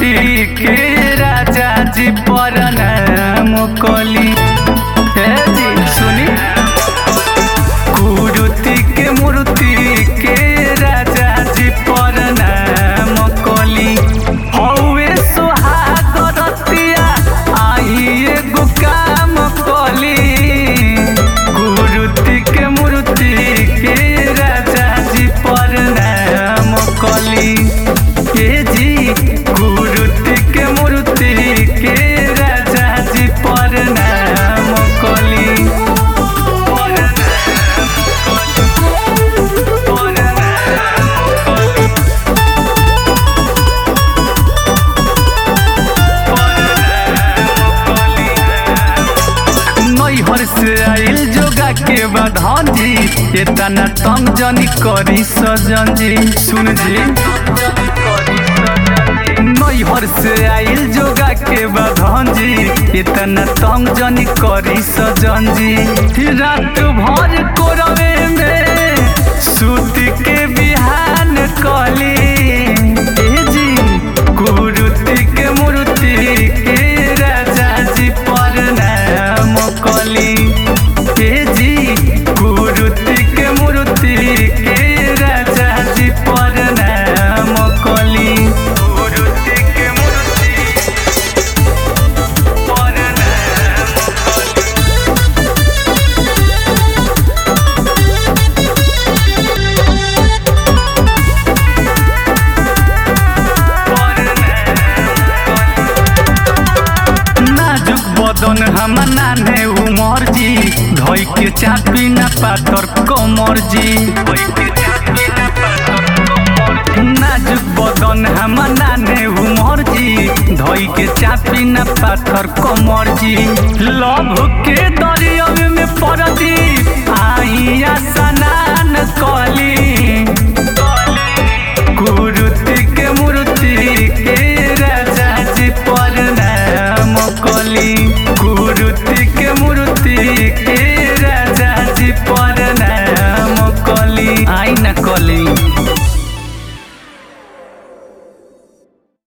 मूर्ति के राजा जी पर नाम कली हे जी सुनी कुरुति के मूर्ति के राजा जी पर नाम कली हौवे सोहागरतिया आई एगो काम कली कुरुति के मूर्ति के राजा जी पर नाम कली के जी कुरुति के मूर्ति के राजा जी पर नाम कली पर नैहर से आइल जोगा के बधान जी इतना तंग जनी करी सजन जी सुन जी नैहर से आइल जोगा के बधान जी इतना तंग जनी करी सजन जी रात भर कोरवे में सूत के बिहान कली ए जी कुरुति के मूर्ति के राजा जी पर नाम कली हे जी कुरुति के मूर्ति के राजा जी पर नाम कली कुरुति के मूर्ति पर नाम कली नाजुक बदन हम नाने उमर जी धोई के चापी न पातर कमर जी नाजुक बदन हम नाने उमर जी धोई के चापी न पाथर कमर जी लभ के दरिया में पड़ती आई स्नान कली